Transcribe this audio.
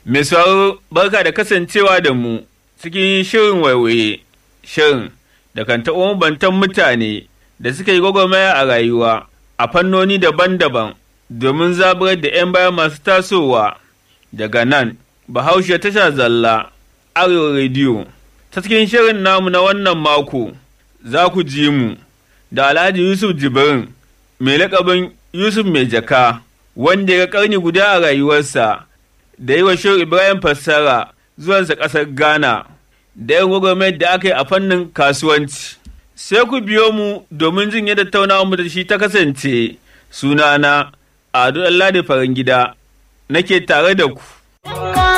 Mai sauraro barka da kasancewa da mu cikin shirin waiwaye, shirin da kan taɓa mabantan mutane da suka yi gwagwarmaya a rayuwa a fannoni daban-daban domin zaburar da 'yan baya masu tasowa daga nan Bahaushe tasha zalla Arewa rediyo. Ta cikin shirin namu na wannan mako za ku ji mu da Alhaji Yusuf Jibrin mai laƙabin Yusuf mai jaka wanda ya ƙarni guda a rayuwarsa da yi wa Shehu Ibrahim fassara zuwansa ƙasar Ghana da yin gwagwarmayar da aka yi a fannin kasuwanci. Sai ku biyo mu domin jin yadda taunawar mu da shi ta kasance sunana Ado Allah da farin gida nake tare da ku.